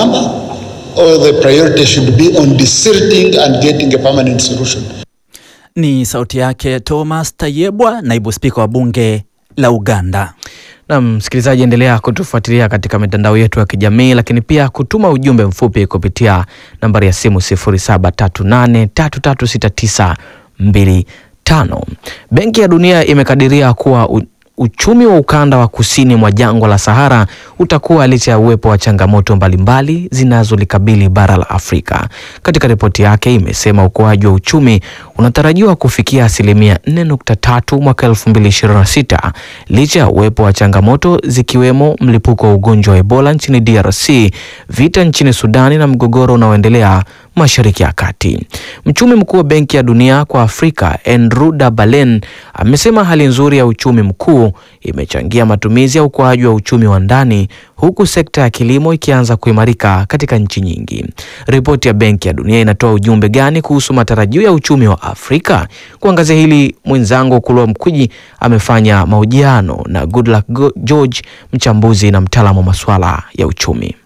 number or the priority should be on desilting and getting a permanent solution. Ni sauti yake Thomas Tayebwa, naibu spika wa bunge la Uganda. Na msikilizaji, endelea kutufuatilia katika mitandao yetu ya kijamii, lakini pia kutuma ujumbe mfupi kupitia nambari ya simu 0738336925. Benki ya Dunia imekadiria kuwa u uchumi wa ukanda wa kusini mwa jangwa la Sahara utakuwa licha ya uwepo wa changamoto mbalimbali zinazolikabili bara la Afrika. Katika ripoti yake imesema ukuaji wa uchumi unatarajiwa kufikia asilimia 4.3 mwaka 2026 licha ya uwepo wa changamoto zikiwemo mlipuko wa ugonjwa wa Ebola nchini DRC, vita nchini Sudani na mgogoro unaoendelea Mashariki ya Kati. Mchumi mkuu wa Benki ya Dunia kwa Afrika, Andrew Dabalen, amesema hali nzuri ya uchumi mkuu imechangia matumizi ya ukuaji wa uchumi wa ndani huku sekta ya kilimo ikianza kuimarika katika nchi nyingi. Ripoti ya Benki ya Dunia inatoa ujumbe gani kuhusu matarajio ya uchumi wa Afrika? Kuangazia hili, mwenzangu Kulwa Mkwiji amefanya mahojiano na Goodluck George, mchambuzi na mtaalamu wa masuala ya uchumi.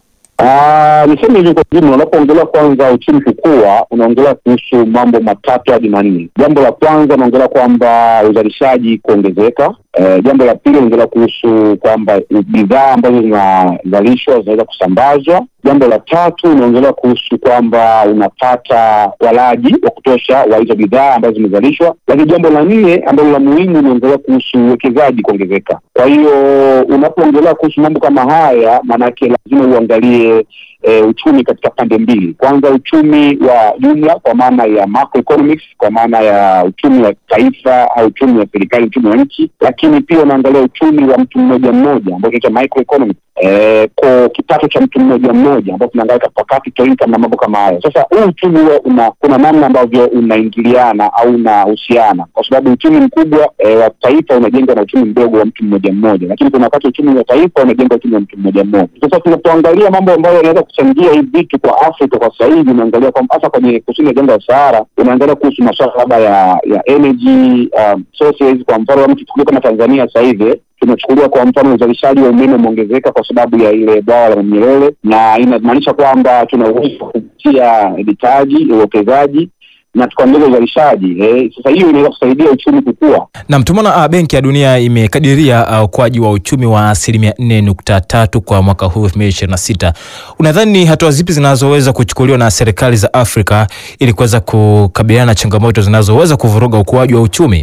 Uh, niseme hivi kwa jumla, unapoongelea kwanza uchumi kukua, unaongelea kuhusu mambo matatu hadi manne. Jambo la kwanza unaongelea kwamba uzalishaji kuongezeka. Uh, jambo la pili unaongelea kuhusu kwamba bidhaa ambazo zinazalishwa zinaweza kusambazwa. Jambo la tatu unaongelea kuhusu kwamba unapata walaji wa kutosha wa hizo bidhaa ambazo zimezalishwa, lakini jambo la nne ambalo la muhimu unaongelea kuhusu uwekezaji kuongezeka. Kwa hiyo unapoongelea kuhusu mambo kama haya, maanake lazima uangalie E, uchumi katika pande mbili. Kwanza uchumi wa jumla kwa maana ya macroeconomics, kwa maana ya uchumi wa taifa au uchumi wa serikali, uchumi wa nchi, lakini pia unaangalia uchumi wa mtu mmoja mmoja ambao tunaita microeconomics, e, kwa kipato cha mtu mmoja mmoja ambao tunaangalia per capita income na mambo kama hayo. Sasa huu uchumi huwa una kuna namna ambavyo unaingiliana au unahusiana, kwa sababu uchumi mkubwa e, wa taifa unajengwa na uchumi mdogo wa mtu mmoja mmoja, lakini kuna wakati uchumi wa taifa unajengwa uchumi wa mtu mmoja mmoja. Sasa tunapoangalia mambo ambayo yanaweza kuchangia hivi vitu kwa Afrika kwa sasa hivi, unaangalia kwa hasa kwenye kusini ya jangwa la Sahara, unaangalia kuhusu masuala labda ya ya energy um, sources. Kwa mfano mtu tukulia kama Tanzania sasa hivi tunachukulia kwa mfano uzalishaji wa umeme umeongezeka kwa sababu ya ile bwawa la Nyerere, na inamaanisha kwamba tuna uwezo wa kupitia mitaji, uwekezaji na tukaongeza uzalishaji eh. Sasa hiyo inaweza kusaidia uchumi kukua. Naam, tumeona uh, Benki ya Dunia imekadiria ukuaji uh, wa uchumi wa asilimia nne nukta tatu kwa mwaka huu elfu mbili ishirini na sita. Unadhani ni hatua zipi zinazoweza kuchukuliwa na serikali za Afrika ili kuweza kukabiliana na changamoto zinazoweza kuvuruga ukuaji wa uchumi?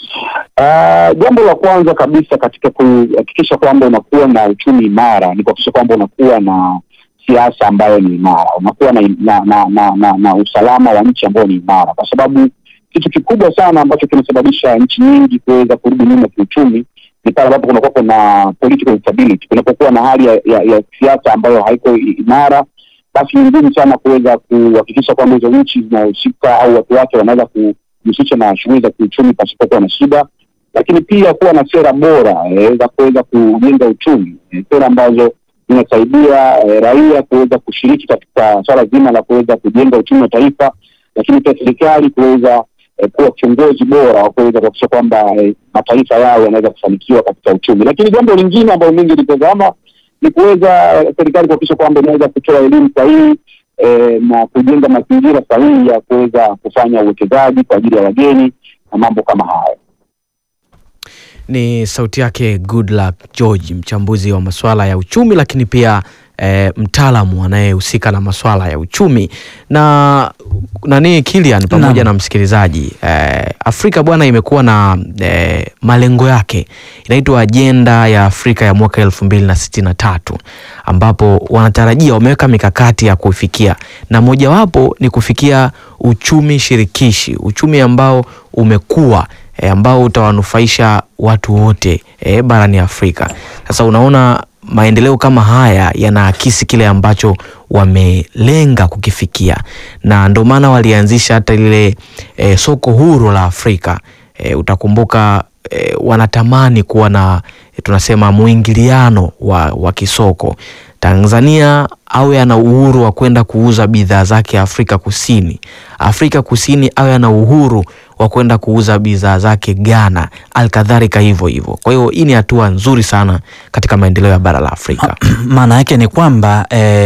Uh, jambo la kwanza kabisa katika kuhakikisha kwamba unakuwa na uchumi imara ni kuhakikisha kwamba unakuwa na siasa ambayo ni imara, unakuwa na, na, na, na, na, na usalama wa nchi ambayo ni imara, kwa sababu kitu kikubwa sana ambacho kinasababisha nchi nyingi kuweza kurudi nyuma kiuchumi ni pale ambapo kunakuwa kuna political instability. Kunapokuwa na hali ya, ya, ya siasa ambayo haiko imara, basi ni ngumu sana kuweza kuhakikisha kwamba hizo nchi zinahusika au watu wake wanaweza kujihusisha na shughuli za kiuchumi pasipokuwa na shida, lakini pia kuwa na sera bora eh, za kuweza kujenga uchumi eh, sera ambazo zinasaidia eh, raia kuweza kushiriki katika swala zima la kuweza kujenga uchumi wa taifa, lakini pia serikali kuweza eh, kuwa kiongozi bora wa kuweza kuhakikisha kwamba eh, mataifa yao yanaweza kufanikiwa katika uchumi. Lakini jambo lingine ambalo mingi litazama ni kuweza serikali kuhakikisha kwamba inaweza kutoa elimu sahihi eh, na kujenga mazingira sahihi ya kuweza kufanya uwekezaji kwa ajili ya wageni na mambo kama hayo. Ni sauti yake Goodluck George, mchambuzi wa masuala ya uchumi, lakini pia e, mtaalamu anayehusika na masuala ya uchumi na nani Kilian pamoja na, na msikilizaji e, Afrika bwana imekuwa na e, malengo yake inaitwa ajenda ya Afrika ya mwaka elfu mbili na sitini na tatu ambapo wanatarajia wameweka mikakati ya kufikia na mojawapo ni kufikia uchumi shirikishi, uchumi ambao umekuwa E, ambao utawanufaisha watu wote e, barani Afrika. Sasa unaona maendeleo kama haya yanaakisi kile ambacho wamelenga kukifikia, na ndio maana walianzisha hata lile e, soko huru la Afrika. E, utakumbuka e, wanatamani kuwa na e, tunasema mwingiliano wa, wa kisoko. Tanzania awe ana uhuru wa kwenda kuuza bidhaa zake Afrika Kusini. Afrika Kusini awe ana uhuru wa kwenda kuuza bidhaa zake Ghana, alkadhalika hivyo hivyo. Kwa hiyo hii ni hatua nzuri sana katika maendeleo ya bara la Afrika. Maana yake ni kwamba eh,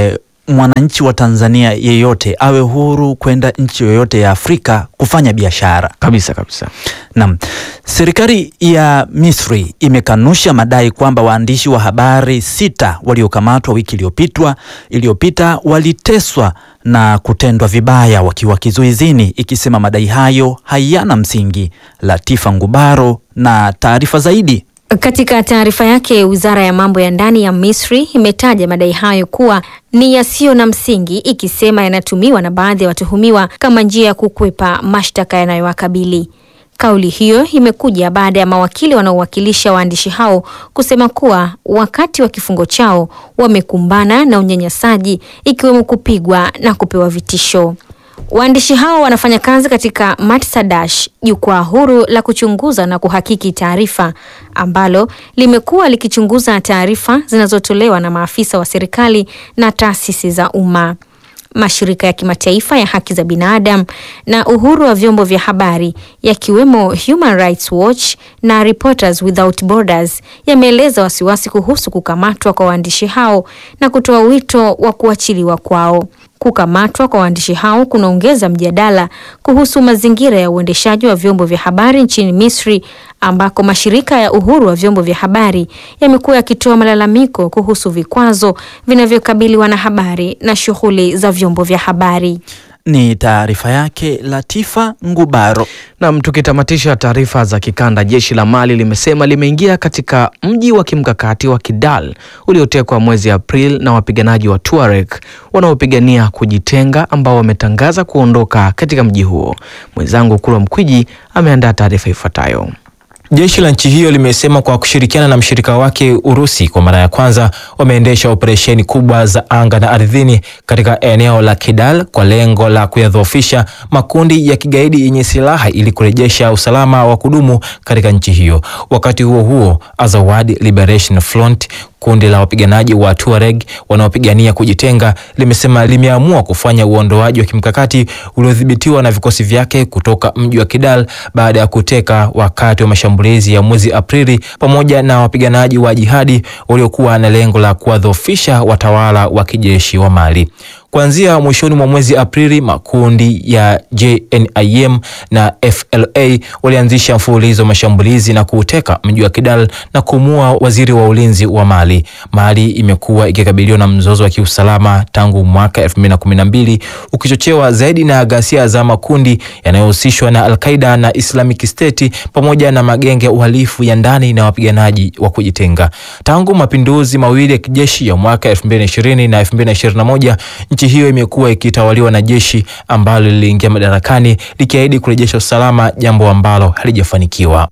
mwananchi wa Tanzania yeyote awe huru kwenda nchi yoyote ya Afrika kufanya biashara. Kabisa kabisa. Naam. Serikali ya Misri imekanusha madai kwamba waandishi wa habari sita waliokamatwa wiki iliyopitwa iliyopita waliteswa na kutendwa vibaya wakiwa kizuizini, ikisema madai hayo hayana msingi. Latifa Ngubaro na taarifa zaidi. Katika taarifa yake, wizara ya mambo ya ndani ya Misri imetaja madai hayo kuwa ni yasiyo na msingi, ikisema yanatumiwa na baadhi ya watuhumiwa kama njia ya kukwepa mashtaka yanayowakabili. Kauli hiyo imekuja baada ya mawakili wanaowakilisha waandishi hao kusema kuwa wakati wa kifungo chao wamekumbana na unyanyasaji ikiwemo kupigwa na kupewa vitisho. Waandishi hao wanafanya kazi katika Matsadash, jukwaa huru la kuchunguza na kuhakiki taarifa ambalo limekuwa likichunguza taarifa zinazotolewa na maafisa wa serikali na taasisi za umma. Mashirika ya kimataifa ya haki za binadamu na uhuru wa vyombo vya habari yakiwemo Human Rights Watch na Reporters Without Borders yameeleza wasiwasi kuhusu kukamatwa kwa waandishi hao na kutoa wito wa kuachiliwa kwao. Kukamatwa kwa waandishi hao kunaongeza mjadala kuhusu mazingira ya uendeshaji wa vyombo vya habari nchini Misri ambako mashirika ya uhuru wa vyombo vya habari yamekuwa yakitoa malalamiko kuhusu vikwazo vinavyokabili wanahabari na shughuli za vyombo vya habari. Ni taarifa yake Latifa Ngubaro. Nam, tukitamatisha taarifa za kikanda, jeshi la Mali limesema limeingia katika mji wa kimkakati wa Kidal uliotekwa mwezi Aprili na wapiganaji wa Tuareg wanaopigania kujitenga ambao wametangaza kuondoka katika mji huo. Mwenzangu Kulwa Mkwiji ameandaa taarifa ifuatayo. Jeshi la nchi hiyo limesema kwa kushirikiana na mshirika wake Urusi kwa mara ya kwanza wameendesha operesheni kubwa za anga na ardhini katika eneo la Kidal kwa lengo la kuyadhoofisha makundi ya kigaidi yenye silaha ili kurejesha usalama wa kudumu katika nchi hiyo. Wakati huo huo, Azawad Liberation Front kundi la wapiganaji wa Tuareg wanaopigania kujitenga limesema limeamua kufanya uondoaji wa kimkakati uliodhibitiwa na vikosi vyake kutoka mji wa Kidal baada ya kuteka wakati wa mashambulizi ya mwezi Aprili pamoja na wapiganaji wa jihadi waliokuwa na lengo la kuwadhoofisha watawala wa kijeshi wa Mali. Kuanzia mwishoni mwa mwezi Aprili, makundi ya JNIM na FLA walianzisha mfululizo wa mashambulizi na kuuteka mji wa Kidal na kumua waziri wa ulinzi wa Mali. Mali imekuwa ikikabiliwa na mzozo wa kiusalama tangu mwaka 2012 ukichochewa zaidi na ghasia za makundi yanayohusishwa na Al-Qaeda na Islamic State pamoja na magenge ya uhalifu ya ndani na wapiganaji wa kujitenga. Tangu mapinduzi mawili ya kijeshi ya mwaka 2020 na 2021 nchi hiyo imekuwa ikitawaliwa na jeshi ambalo liliingia madarakani likiahidi kurejesha usalama, jambo ambalo halijafanikiwa.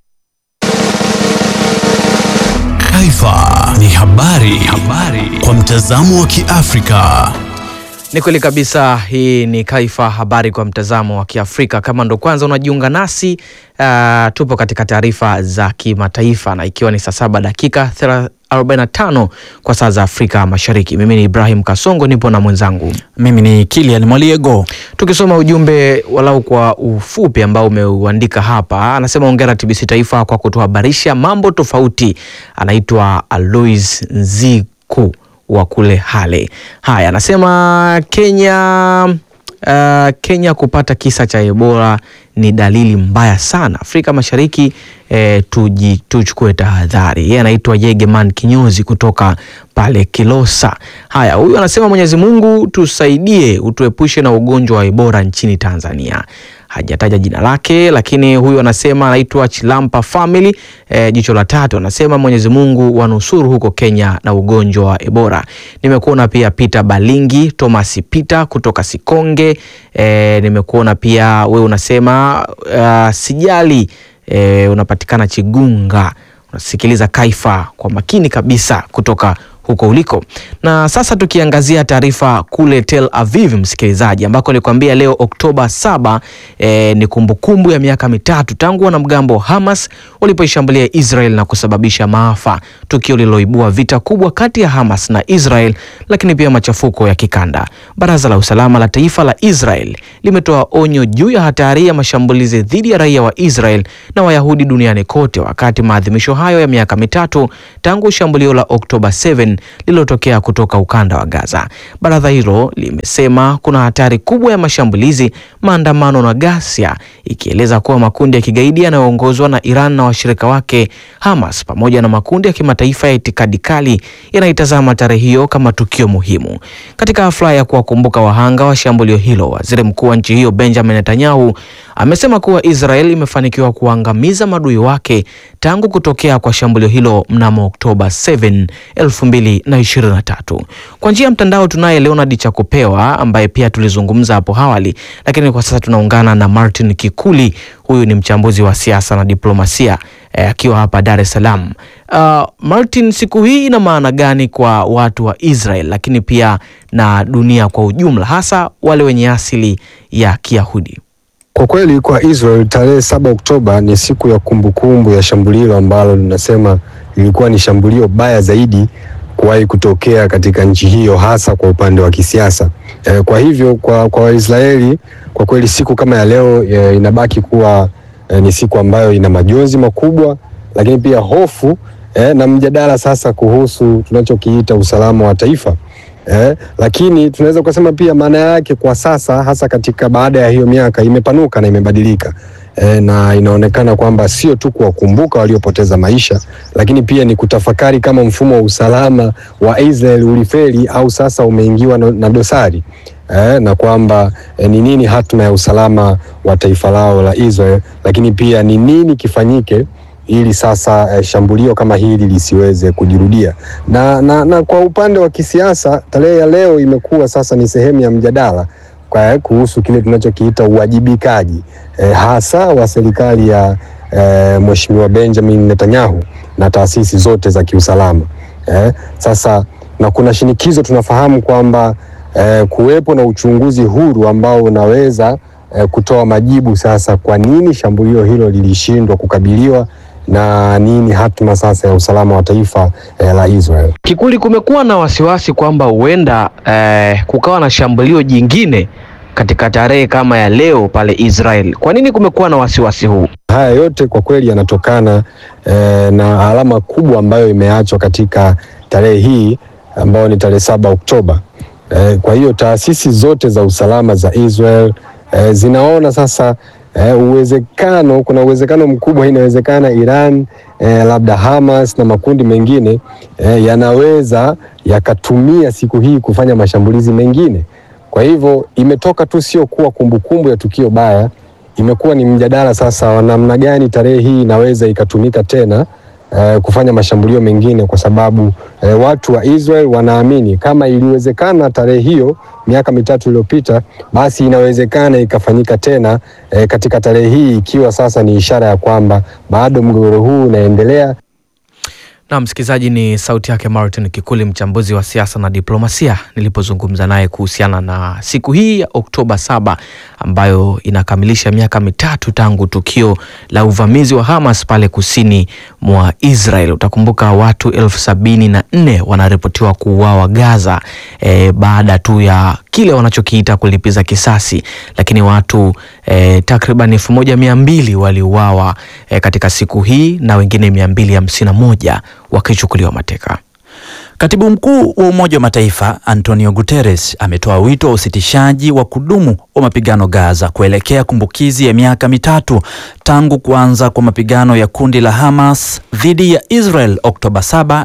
Taifa ni habari, habari kwa mtazamo wa Kiafrika. Ni kweli kabisa. Hii ni Kaifa, habari kwa mtazamo wa Kiafrika. Kama ndo kwanza unajiunga nasi, uh, tupo katika taarifa za kimataifa na ikiwa ni saa saba dakika 45 kwa saa za Afrika Mashariki. Mimi ni Ibrahim Kasongo, nipo na mwenzangu Mimi ni Kilian Mwaliego. tukisoma ujumbe walau kwa ufupi ambao umeuandika hapa. Anasema hongera TBC Taifa kwa kutuhabarisha mambo tofauti. Anaitwa Alois Nziku wa kule Hale. Haya, anasema Kenya uh, Kenya kupata kisa cha Ebola ni dalili mbaya sana. Afrika Mashariki eh, tuji tuchukue tahadhari. Yeye anaitwa Yegeman Kinyozi kutoka pale Kilosa. Haya, huyu anasema Mwenyezi Mungu tusaidie, utuepushe na ugonjwa wa Ebola nchini Tanzania. Hajataja jina lake, lakini huyu anasema anaitwa Chilampa Family eh, jicho la tatu anasema Mwenyezi Mungu wanusuru huko Kenya na ugonjwa wa Ebola. Nimekuona pia Peter Balingi, Thomas Peter kutoka Sikonge. Eh, nimekuona pia wewe unasema uh, sijali eh, unapatikana Chigunga. Unasikiliza Kaifa kwa makini kabisa kutoka huko uliko. Na sasa tukiangazia taarifa kule Tel Aviv, msikilizaji, ambako nilikwambia leo Oktoba saba eh, ni kumbukumbu ya miaka mitatu tangu wanamgambo wa Hamas walipoishambulia Israel na kusababisha maafa, tukio lililoibua vita kubwa kati ya Hamas na Israel, lakini pia machafuko ya kikanda. Baraza la Usalama la Taifa la Israel limetoa onyo juu ya hatari ya mashambulizi dhidi ya raia wa Israel na Wayahudi duniani kote wakati maadhimisho hayo ya miaka mitatu tangu shambulio la Oktoba 7 7 lililotokea kutoka ukanda wa Gaza. Baraza hilo limesema kuna hatari kubwa ya mashambulizi, maandamano na ghasia, ikieleza kuwa makundi ya kigaidi yanayoongozwa na Iran na washirika wake Hamas pamoja na makundi ya kimataifa ya itikadi kali yanaitazama tarehe hiyo kama tukio muhimu. Katika hafla ya kuwakumbuka wahanga wa shambulio hilo, waziri mkuu wa nchi hiyo Benjamin Netanyahu amesema kuwa Israel imefanikiwa kuangamiza maadui wake tangu kutokea kwa shambulio hilo mnamo Oktoba 7, 2023. Kwa njia ya mtandao tunaye Leonard Chakupewa ambaye pia tulizungumza hapo awali, lakini kwa sasa tunaungana na Martin Kikuli. Huyu ni mchambuzi wa siasa na diplomasia akiwa eh, hapa Dar es Salaam. Uh, Martin, siku hii ina maana gani kwa watu wa Israel lakini pia na dunia kwa ujumla, hasa wale wenye asili ya Kiyahudi? Kwa kweli kwa Israel tarehe saba Oktoba ni siku ya kumbukumbu ya shambulio ambalo linasema lilikuwa ni shambulio baya zaidi kuwahi kutokea katika nchi hiyo hasa kwa upande wa kisiasa. E, kwa hivyo kwa kwa Waisraeli kwa kweli siku kama ya leo e, inabaki kuwa e, ni siku ambayo ina majonzi makubwa, lakini pia hofu e, na mjadala sasa kuhusu tunachokiita usalama wa taifa. Eh, lakini tunaweza kusema pia maana yake kwa sasa hasa katika baada ya hiyo miaka imepanuka na imebadilika. Eh, na inaonekana kwamba sio tu kuwakumbuka waliopoteza maisha, lakini pia ni kutafakari kama mfumo wa usalama wa Israel ulifeli au sasa umeingiwa na, na dosari eh, na kwamba eh, ni nini hatma ya usalama wa taifa lao la Israel, lakini pia ni nini kifanyike ili sasa eh, shambulio kama hili lisiweze kujirudia. Na, na, na kwa upande wa kisiasa tarehe ya leo imekuwa sasa ni sehemu ya mjadala kwa kuhusu kile tunachokiita uwajibikaji eh, hasa wa serikali ya eh, Mheshimiwa Benjamin Netanyahu na taasisi zote za kiusalama eh, sasa na kuna shinikizo tunafahamu kwamba eh, kuwepo na uchunguzi huru ambao unaweza eh, kutoa majibu sasa kwa nini shambulio hilo lilishindwa kukabiliwa na nini hatma sasa ya usalama wa taifa eh, la Israel. Kikuli, kumekuwa na wasiwasi kwamba huenda eh, kukawa na shambulio jingine katika tarehe kama ya leo pale Israel. Kwa nini kumekuwa na wasiwasi huu? Haya yote kwa kweli yanatokana eh, na alama kubwa ambayo imeachwa katika tarehe hii ambayo ni tarehe saba Oktoba. Eh, kwa hiyo taasisi zote za usalama za Israel eh, zinaona sasa Eh, uwezekano kuna uwezekano mkubwa inawezekana Iran eh, labda Hamas na makundi mengine eh, yanaweza yakatumia siku hii kufanya mashambulizi mengine. Kwa hivyo imetoka tu sio kuwa kumbukumbu ya tukio baya, imekuwa ni mjadala sasa wa namna gani tarehe hii inaweza ikatumika tena eh, kufanya mashambulio mengine, kwa sababu eh, watu wa Israel wanaamini kama iliwezekana tarehe hiyo miaka mitatu iliyopita, basi inawezekana ikafanyika tena eh, katika tarehe hii, ikiwa sasa ni ishara ya kwamba bado mgogoro huu unaendelea. Na msikilizaji, ni sauti yake Martin Kikuli, mchambuzi wa siasa na diplomasia, nilipozungumza naye kuhusiana na siku hii ya Oktoba saba ambayo inakamilisha miaka mitatu tangu tukio la uvamizi wa Hamas pale kusini mwa Israel. Utakumbuka watu elfu sabini na nne wanaripotiwa kuuawa Gaza e, baada tu ya kile wanachokiita kulipiza kisasi, lakini watu e, takriban elfu moja mia mbili waliuawa e, katika siku hii na wengine mia mbili hamsini na moja wakichukuliwa mateka. Katibu mkuu wa Umoja wa Mataifa Antonio Guterres ametoa wito wa usitishaji wa kudumu wa mapigano Gaza kuelekea kumbukizi ya miaka mitatu tangu kuanza kwa mapigano ya kundi la Hamas dhidi ya Israel Oktoba 7,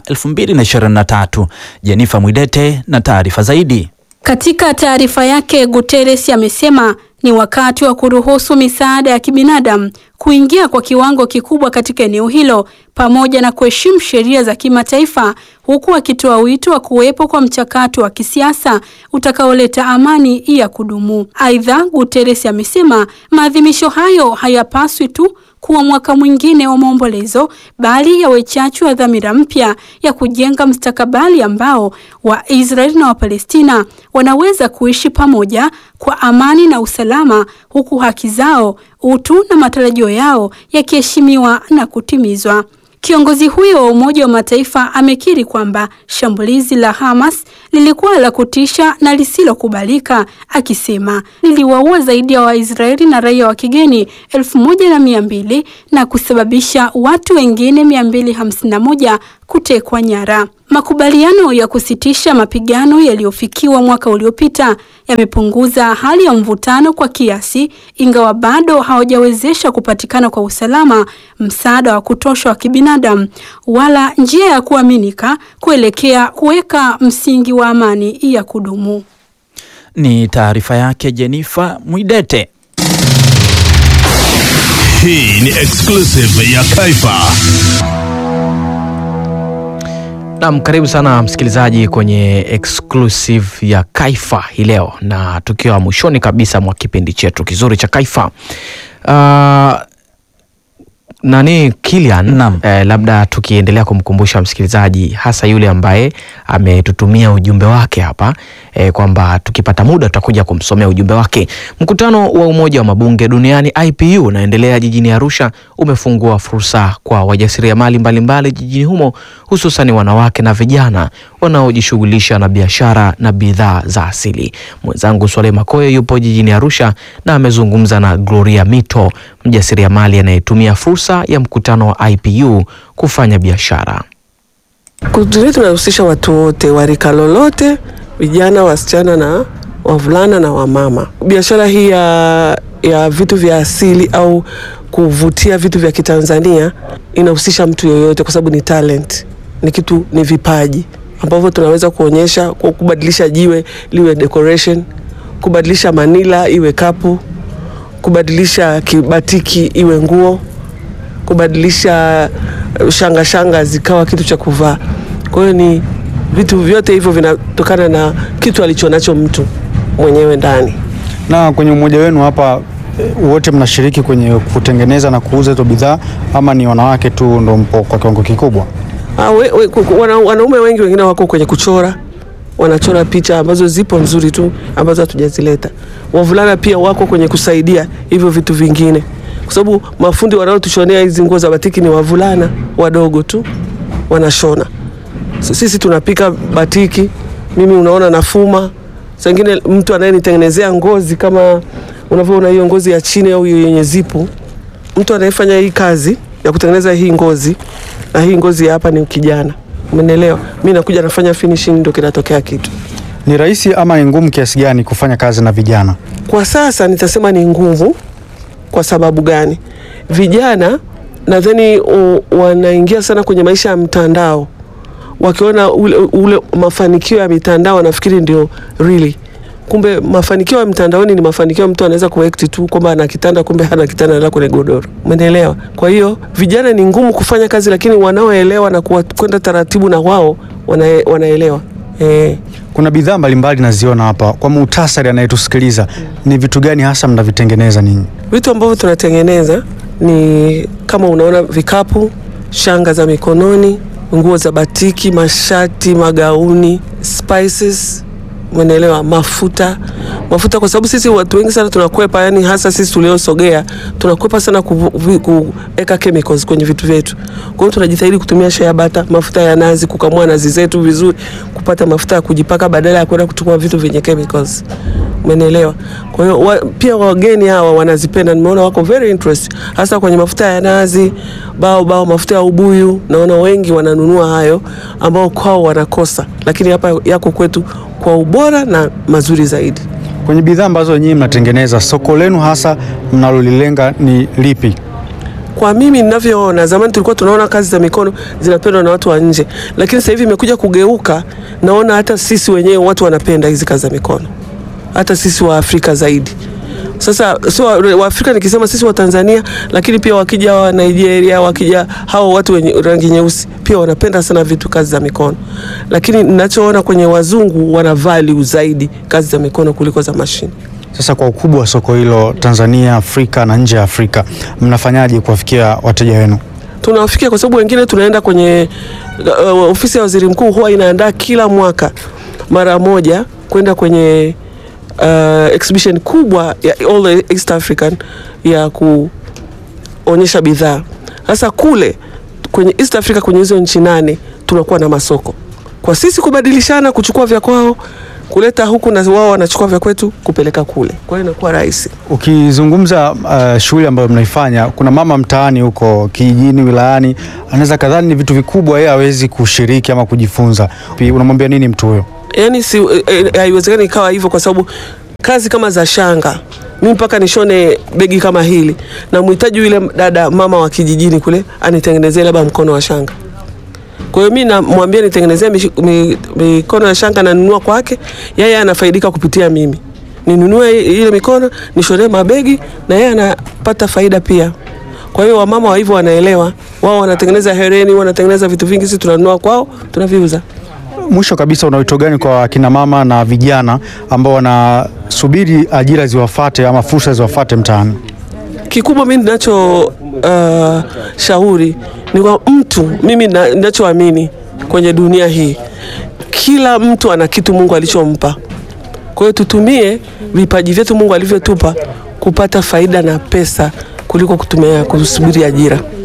2023. Jenifa Mwidete na taarifa zaidi. Katika taarifa yake, Guterres amesema ni wakati wa kuruhusu misaada ya kibinadamu kuingia kwa kiwango kikubwa katika eneo hilo pamoja na kuheshimu sheria za kimataifa huku akitoa wito wa kuwepo kwa mchakato wa kisiasa utakaoleta amani ya kudumu. Aidha, Guterres amesema maadhimisho hayo hayapaswi tu kuwa mwaka mwingine wa maombolezo bali yawe chachu ya dhamira mpya ya kujenga mstakabali ambao Waisraeli na Wapalestina wanaweza kuishi pamoja kwa amani na usalama huku haki zao, utu na matarajio yao yakiheshimiwa na kutimizwa. Kiongozi huyo wa Umoja wa Mataifa amekiri kwamba shambulizi la Hamas lilikuwa la kutisha na lisilokubalika, akisema liliwaua zaidi ya Waisraeli na raia wa kigeni elfu moja na mia mbili na kusababisha watu wengine mia mbili hamsini na moja kutekwa nyara. Makubaliano ya kusitisha mapigano yaliyofikiwa mwaka uliopita yamepunguza hali ya mvutano kwa kiasi, ingawa bado hawajawezesha kupatikana kwa usalama, msaada wa kutosha wa kibinadamu, wala njia ya kuaminika kuelekea kuweka msingi wa amani ya kudumu. Ni taarifa yake Jenifa Mwidete. Hii ni exclusive ya Kaifa. Naam, karibu sana msikilizaji kwenye exclusive ya Kaifa hii leo, na tukiwa mwishoni kabisa mwa kipindi chetu kizuri cha Kaifa. Uh, nani Kilian, Naam. eh, labda tukiendelea kumkumbusha msikilizaji hasa yule ambaye ametutumia ujumbe wake hapa eh, kwamba tukipata muda tutakuja kumsomea ujumbe wake. Mkutano wa Umoja wa Mabunge Duniani IPU unaendelea jijini Arusha umefungua fursa kwa wajasiriamali mbalimbali jijini humo hususan wanawake na vijana wanaojishughulisha na biashara na bidhaa za asili. Mwenzangu Swale Makoye yupo jijini Arusha na amezungumza na Gloria Mito, mjasiriamali anayetumia fursa ya mkutano wa IPU kufanya biashara. Kundi letu tunahusisha watu wote wa rika lolote, vijana, wasichana na wavulana na wamama. Biashara hii ya, ya vitu vya asili au kuvutia vitu vya Kitanzania inahusisha mtu yoyote, kwa sababu ni talent, ni kitu, ni vipaji ambavyo tunaweza kuonyesha kwa kubadilisha jiwe liwe decoration, kubadilisha manila iwe kapu, kubadilisha kibatiki iwe nguo kubadilisha eh, shanga shanga zikawa kitu cha kuvaa. Kwa hiyo ni vitu vyote hivyo vinatokana na kitu alichonacho mtu mwenyewe ndani. Na kwenye umoja wenu hapa eh, wote mnashiriki kwenye kutengeneza na kuuza hizo bidhaa ama ni wanawake tu ndo mpo kwa kiwango kikubwa? Ah, we, we, ku- ku- wana, wanaume wengi wengine wako kwenye kuchora, wanachora picha ambazo zipo nzuri tu ambazo hatujazileta. Wavulana pia wako kwenye kusaidia hivyo vitu vingine, kwa sababu mafundi wanaotushonea hizi nguo za batiki ni wavulana wadogo tu wanashona. S- Sisi tunapika batiki, mimi unaona nafuma. Saa ingine mtu anayenitengenezea ngozi kama unavyoona hiyo ngozi ya chini au hiyo yenye zipu, mtu anayefanya hii kazi ya kutengeneza hii ngozi na hii ngozi ya hapa ni kijana, umenielewa? Mi nakuja nafanya finishing, ndo kinatokea kitu. Ni rahisi ama ni ngumu kiasi gani kufanya kazi na vijana? Kwa sasa nitasema ni ngumu. Kwa sababu gani? Vijana nadhani u- wanaingia sana kwenye maisha ya mtandao, wakiona ule, ule mafanikio ya mitandao wanafikiri ndio really. Kumbe mafanikio ya mtandaoni ni mafanikio mtu anaweza kuact tu kwamba ana kitanda, kumbe hana kitanda, analala kwenye godoro. Umeelewa? Kwa hiyo vijana ni ngumu kufanya kazi, lakini wanaoelewa na kuwa- kwenda taratibu na wao wana, wanaelewa eh. Kuna bidhaa mbalimbali naziona hapa. Kwa muhtasari, anayetusikiliza ni vitu gani hasa mnavitengeneza ninyi? Vitu ambavyo tunatengeneza ni kama unaona vikapu, shanga za mikononi, nguo za batiki, mashati, magauni, spices, umeelewa, mafuta mafuta, kwa sababu sisi watu wengi sana tunakwepa, yani hasa sisi tuliosogea tunakwepa sana kuvu- vi- kuweka chemicals kwenye vitu vyetu. Kwa hiyo tunajitahidi kutumia shea bata, mafuta ya nazi, kukamua nazi zetu vizuri, kupata mafuta ya kujipaka badala ya kwenda kutumia vitu vyenye chemicals. Umenielewa? Kwa hiyo wa, pia wageni hawa wanazipenda, nimeona wako very interest hasa kwenye mafuta ya nazi, bao bao, mafuta ya ubuyu. Naona wengi wananunua hayo ambao kwao wanakosa, lakini hapa yako kwetu kwa ubora na mazuri zaidi. Kwenye bidhaa ambazo nyinyi mnatengeneza, soko lenu hasa mnalolilenga ni lipi? Kwa mimi ninavyoona, zamani tulikuwa tunaona kazi za mikono zinapendwa na watu wa nje, lakini sasa hivi imekuja kugeuka. Naona hata sisi wenyewe watu wanapenda hizi kazi za mikono, hata sisi wa Afrika zaidi. Sasa sio wa- Waafrika nikisema sisi wa Tanzania, lakini pia wakija wa Nigeria, wakija hao watu wenye rangi nyeusi pia wanapenda sana vitu kazi za mikono, lakini ninachoona kwenye wazungu wana value zaidi kazi za mikono kuliko za mashine. Sasa kwa ukubwa wa soko hilo Tanzania, Afrika na nje ya Afrika, mnafanyaje kuwafikia wateja wenu? tunawafikia kwa sababu wengine tunaenda kwenye uh, ofisi ya waziri mkuu huwa inaandaa kila mwaka mara moja kwenda kwenye uh, exhibition kubwa ya all the East African ya kuonyesha bidhaa. Sasa kule kwenye East Africa kwenye hizo nchi nane tunakuwa na masoko kwa sisi kubadilishana, kuchukua vya kwao kuleta huku na wao wanachukua vya kwetu kupeleka kule, kwa hiyo inakuwa rahisi. Ukizungumza uh, shughuli ambayo mnaifanya, kuna mama mtaani huko kijijini, wilayani, anaweza kadhani ni vitu vikubwa, yeye hawezi kushiriki ama kujifunza. Pi- Unamwambia nini mtu huyo? yani si eh, eh, haiwezekani ikawa hivyo kwa sababu kazi kama za shanga mi mpaka nishone begi kama hili na mhitaji yule dada mama wa kijijini kule anitengenezee labda mkono wa shanga kwa hiyo mi namwambia nitengenezee mish- mi- mikono ya shanga nanunua kwake yeye anafaidika kupitia mimi ninunue ile mikono nishonee mabegi na yeye anapata faida pia kwa hiyo wamama wa hivyo wanaelewa wao wanatengeneza hereni wanatengeneza vitu vingi sisi tunanunua kwao tunaviuza Mwisho kabisa, una wito gani kwa kina mama na vijana ambao wanasubiri ajira ziwafate ama fursa ziwafate mtaani? kikubwa mi ninacho uh, shauri ni kwa mtu mimi na- ninachoamini kwenye dunia hii kila mtu ana kitu mungu alichompa kwa hiyo tutumie vipaji vyetu mungu alivyotupa kupata faida na pesa kuliko kutumia kusubiri ajira